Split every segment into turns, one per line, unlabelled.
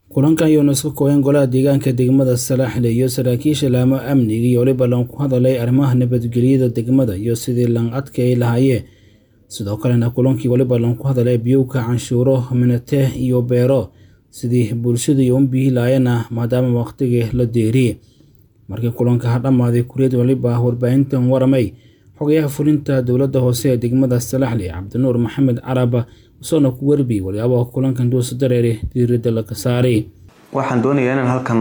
kulankan yoona iska kooyan golaha deegaanka degmada salaaxle iyo saraakiisha laamo amniga iyo weliba lan ku hadalay arrimaha nabadgelyada degmada iyo sidii lan adkay lahaayeen sidoo kalena kulankii weliba lan ku hadalay biyowka canshuuro minate iyo beero sidii bulshada iyo unbihi laayana maadaama waqtigii la deeriyey markii kulanka ha dhammaaday kuriyad waliba warbaahintan waramay xogayaha fulinta dowladda hoose ee degmada salaxle cabdinuur maxamed caraba usoona ku werbi walyaabaa kulankan duusa dareere diiradda laga saaray
waxaan doonayaa inaan halkan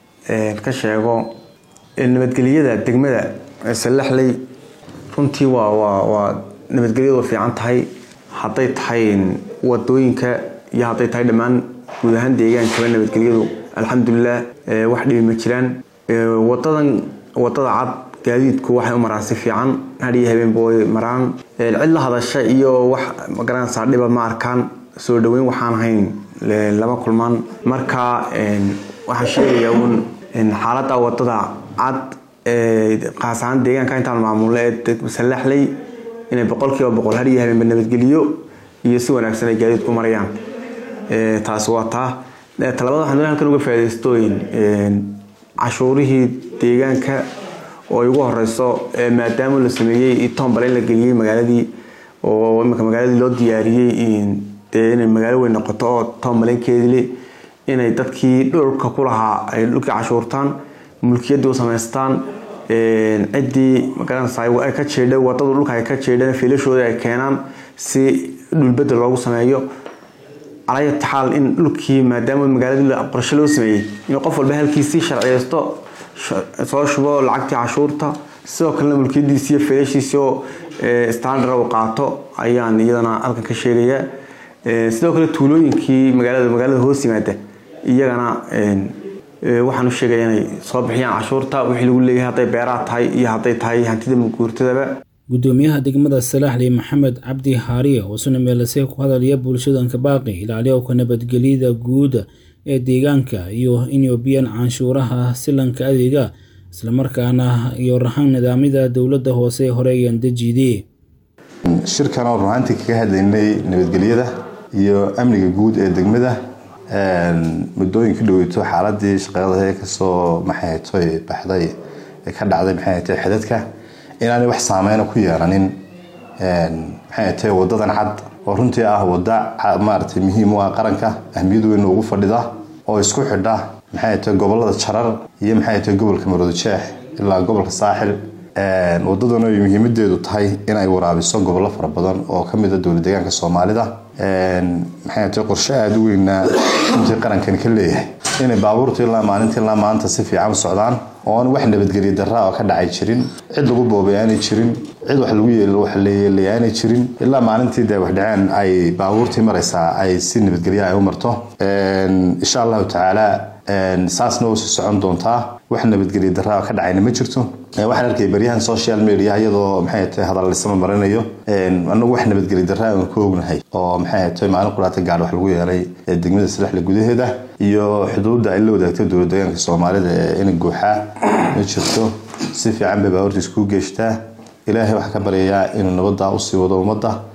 ka sheego nabadgelyada degmada salaxley runtii waa waa waa nabadgelyadu fiican tahay hadday tahay wadooyinka iyo hadday tahay dhammaan guud ahaan deegaankaba nabadgelyadu alxamdulilah wax dhibi ma jiraan wadadan wadada cad gaadiidku waxay u maraan si fiican hadhiyo habeenba way maraan cid la hadasha iyo wax magaranaysaa dhiba ma arkaan soo dhaweyn waxaan ahayn lama kulmaan marka waxaan sheegayaa uun xaaladda wadada cad qaas ahaan deegaanka intaan maamulno ee salaxley inay boqolkiiba boqol hadhiyo habeenba nabadgeliyo iyo si wanaagsan ay gaadiidku marayaan taasi waa taa talabada waxaan doonay halkan uga faa'idaystooyin cashuurihii deegaanka oo ay ugu horeyso maadaama la sameeyey tombal in la geliyey magaaladii oo imika magaaladii loo diyaariyey dee inay magaalo weyn noqoto oo tombalenkeedile inay dadkii dhulka ku lahaa ay dhulkii cashuurtaan mulkiyaddii u samaystaan ciddii magaranaysa ay ka jeedha wadadu dhulka ay ka jeedhaan fiilashooda ay keenaan si dhulbedel loogu sameeyo calayati xaal in dhulkii maadaama magaaladii qorshe loo sameeyey in qof walba halkiisii sharciyeysto soo shubo lacagtii cashuurta sidoo kalena mulkiyadiisi iyo fiilashiisi oo standard uu qaato ayaan iyadana halkan ka sheegayaa sidoo kale tuulooyinkii magaalada magaalada hoos yimaada iyagana waxaan u sheegaya inay soo bixiyaan cashuurta wixii lagu leeyahay hadday beeraha tahay iyo hadday tahay hantida guurtadaba
gudoomiyaha degmada salaaxley maxamed cabdi haariya oo suna meelasee ku hadalaya bulshadanka baaqi ilaaliyowka nabadgelyada guuda ee deegaanka iyo inyobiyan canshuuraha silanka adeega islamarkaana iyo rahan nidaamyada dowladda hoose horeeyaan dejidee
shirkan oo runaantii kaga hadlaynay nabadgelyada iyo amniga guud ee degmada muddooyinka dhaweyto xaaladii shaqeeda kasoo maxaytoy baxday ee ka dhacday maxaytay xidadka inaanay wax saameyna ku yeelanin maxaytay wadadan cad oo runtii ah wada maaragtay muhiim u ah qaranka ahmiyad weyn ugu fadhida oo isku xidha maxay tahay gobolada jarar iyo maxay tahay gobolka maroodijeex ilaa gobolka saaxil wadaduna ay muhiimadeedu tahay inay waraabiso gobollo fara badan oo kamid a dowlad deegaanka soomaalida maxay tahay qorshe aada u weynaa runtii qarankani ka leeyahay inay baabuurta ilaa maalinta ilaa maanta si fiican u socdaan oon wax nabadgelya daraa oo ka dhacay jirin cid lagu boobay aanay jirin cid wax lagu yeelay aanay jirin ilaa maalintii dee waxdhaceen ay baabuurtii maraysaa ay si nabadgelya ay u marto insha allahu tacaala saasna oo sii socon doontaa wax nabadgelya daraa oo ka dhacayna ma jirto waxaan arkay baryahan social media iyadoo maxay tahay hadallisama marinayo anagu wax nabadgelya daraa aan ku ognahay oo maxay tahay maalin quraata gaadh wax lagu yeelay degmada salaxle gudaheeda iyo xuduudda ay la wadaagtay dowlad deegaanka soomaalida ee ina guuxaa ma jirto si fiican bay baabuurta iskugu geeshtaa ilaahay waxaa ka baryayaa inuu nabaddaa usii wado ummadda